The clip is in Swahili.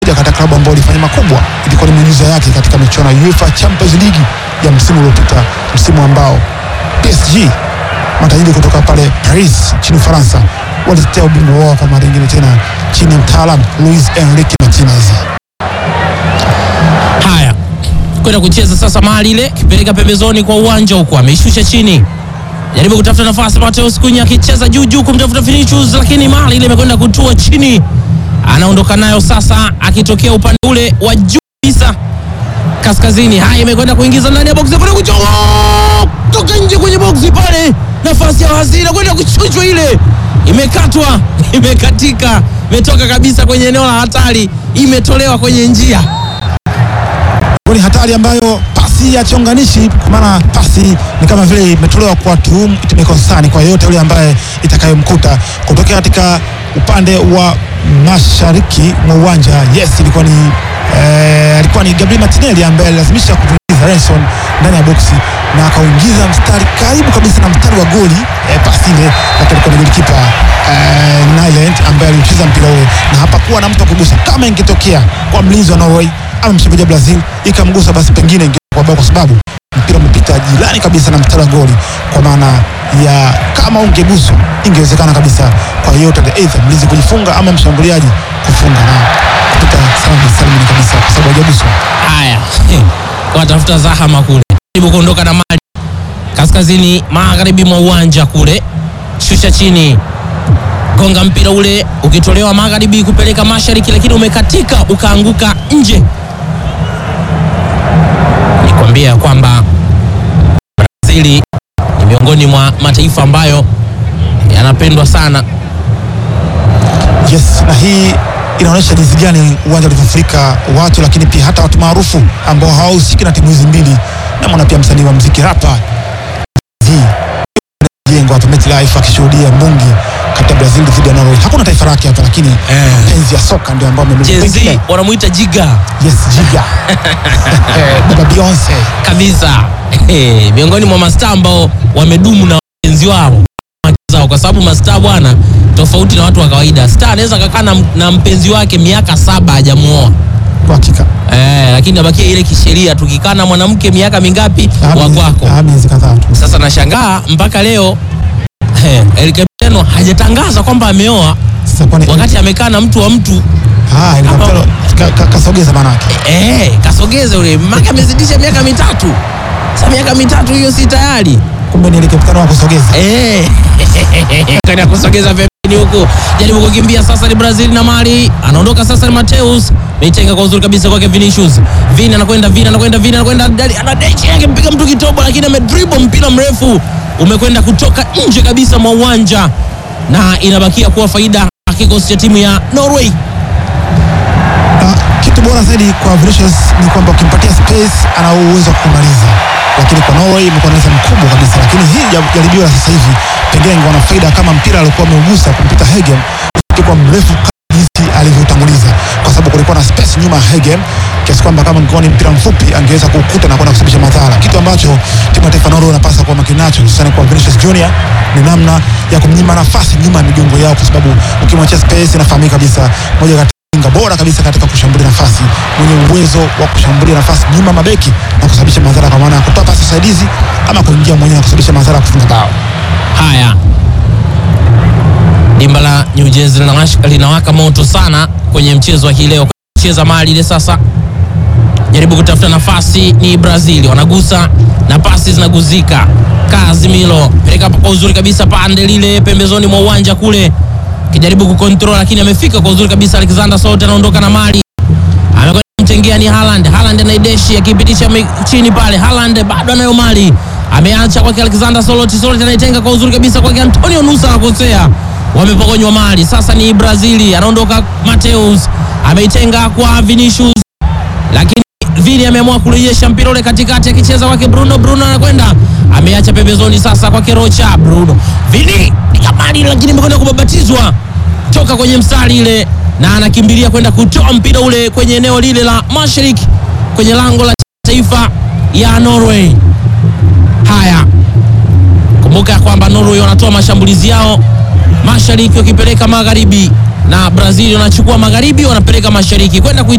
moja kati ya klabu ambayo ilifanya makubwa, ilikuwa ni miujiza yake katika michuano ya UEFA Champions League ya msimu uliopita, msimu ambao PSG matajiri kutoka pale Paris nchini Ufaransa walitetea ubingwa wao kwa mara nyingine tena chini ya mtaalamu Luis Enrique Martinez. Haya, kwenda kucheza sasa mahali ile, kipeleka pembezoni kwa uwanja huko, ameishusha chini, jaribu kutafuta nafasi. Mateus Kunya akicheza juu juu kumtafuta Vinicius, lakini mahali ile imekwenda kutua chini, anaondoka nayo sasa, akitokea upande ule wa juu kabisa kaskazini. Haya, imekwenda kuingiza ndani ya boksi, kwenda kuchoma toka nje kwenye boksi pale, nafasi ya hazina kwenda kuchuchwa, ile imekatwa, imekatika, imetoka kabisa kwenye eneo la hatari, imetolewa kwenye njia Ni hatari ambayo pasi ya chonganishi, kwa maana pasi ni kama vile imetolewa kwa tuhum itimekosani kwa yeyote yule ambaye itakayomkuta kutokea katika upande wa mashariki mwa uwanja. Yes, ilikuwa ni eh, alikuwa ni Gabriel Martinelli ambaye alilazimisha kuingiza Renson ndani ya boksi na akauingiza mstari karibu kabisa na mstari wa goli eh, pasi ile, lakini alikuwa ni golikipa eh, Nyland ambaye aliucheza mpira ule na hapakuwa na mtu wa kugusa. Kama ingetokea kwa mlinzi wa Norway ama mshambuliaji wa Brazil ikamgusa, basi pengine ingekuwa bao, kwa sababu mpira umepita jirani kabisa na mstari wa goli, kwa maana ya kama ungeguswa ingewezekana kabisa kwa yeyote, aidha mlinzi kujifunga ama mshambuliaji kufunga na kupita salama salimini kabisa, kwa sababu hajaguswa. Haya, watafuta zahama kule, jaribu kuondoka na mali kaskazini magharibi mwa uwanja kule, shusha chini, gonga mpira ule ukitolewa magharibi kupeleka mashariki, lakini umekatika ukaanguka nje. Nikwambia kwamba Brazili ni miongoni mwa mataifa ambayo yanapendwa sana. Yes, na hii inaonyesha jinsi gani uwanja ulivyofurika watu, lakini pia hata watu maarufu ambao hawahusiki na timu hizi mbili. Namwona pia msanii wa muziki rapa jengo hapa MetLife akishuhudia mbungi kati ya Brazil dhidi ya Norway. Hakuna taifa lake hapa, lakini Eh. mapenzi ya soka ndio ambao Gen Z wamemiliki. wanamuita Jiga Yes, Jiga Eh, baba Beyonce kabisa Eh, miongoni mwa mastaa ambao wamedumu na wapenzi wao wake zao, kwa sababu mastaa bwana, tofauti na watu wa kawaida. Star anaweza kakaa na, na mpenzi wake miaka saba hajamuoa kwa hakika. eh, lakini nabakia ile kisheria, tukikaa na mwanamke miaka mingapi Ah, wa miezi- kwako. ah, miezi kadhaa tu. Sasa nashangaa mpaka leo eh, El Capitano hajatangaza kwamba ameoa Sasa kwani wakati amekaa na mtu wa mtu ah, ile kapitalo ka- ka- kasogeza manake. eh, kasogeze ule maka amezidisha miaka mitatu. Sasa miaka mitatu hiyo si tayari Kumbe ni ile kapitalo wa kusogeza. Eh. Kana kusogeza pembeni huku. Jaribu kukimbia sasa ni Brazil na Mali. Anaondoka sasa ni Mateus. Meitenga kwa uzuri kabisa kwake Vinicius. Vini anakwenda Vini anakwenda Vini anakwenda Dali anadechi yake mpiga mtu kitobo lakini amedribble mpira mrefu umekwenda kutoka nje kabisa mwa uwanja na inabakia kuwa faida ya kikosi cha timu ya Norway. Ah, kitu bora zaidi kwa Vinicius ni kwamba ukimpatia space ana uwezo wa kumaliza, lakini kwa Norway imekuwa na uwezo mkubwa kabisa. Lakini hii ja- jaribio la sasa hivi pengine ingewa na faida kama mpira alikuwa ameugusa kumpita Hegem kwa mrefu kama jinsi alivyotanguliza, kwa sababu kulikuwa na space nyuma ya Hegem kiasi kwamba kama ingekuwa ni mpira mfupi angeweza kuukuta na kwenda kusababisha madhara, kitu ambacho timu ya taifa ya Norway inapaswa kuwa makini nacho, hususani kwa Vinicius Junior ni namna ya kumnyima nafasi nyuma ya migongo yao, kwa sababu ukimwachia space inafahamika kabisa moja kati winga bora kabisa katika kushambulia nafasi, mwenye uwezo wa kushambulia nafasi nyuma mabeki na kusababisha madhara, kwa maana ya kutoa pasi saidizi ama kuingia mwenyewe na kusababisha madhara ya kufunga bao. Haya, dimba la New Jersey linawasha- linawaka moto sana kwenye mchezo wa hii leo. Cheza mali ile sasa, jaribu kutafuta nafasi, ni Brazil wanagusa na pasi zinaguzika. Casemiro peleka hapa kwa uzuri kabisa, pande lile pembezoni mwa uwanja kule, kijaribu kukontrol, lakini amefika kwa uzuri kabisa. Alexander Sote anaondoka na mali amekwenda kumtengea ni Haaland. Haaland anaideshi akipitisha mi- chini pale. Haaland bado anayo mali, ameacha kwake Alexander Solot. Solot anaitenga kwa uzuri kabisa kwake Antonio Nusa, anakosea, wamepokonywa mali. Sasa ni Brazili, anaondoka Mateus, ameitenga kwa Vinicius, lakini Vini ameamua kurejesha mpira ule katikati, akicheza kwake Bruno. Bruno anakwenda ameacha pembezoni, sasa kwake Rocha. Bruno Vini piga mali, lakini imekwenda kubabatizwa toka kwenye mstari ile na anakimbilia kwenda kutoa mpira ule kwenye eneo lile la mashariki kwenye lango la taifa ya Norway. Haya, kumbuka kwamba Norway wanatoa mashambulizi yao mashariki wakipeleka magharibi, na Brazil wanachukua magharibi wanapeleka mashariki kwenda kui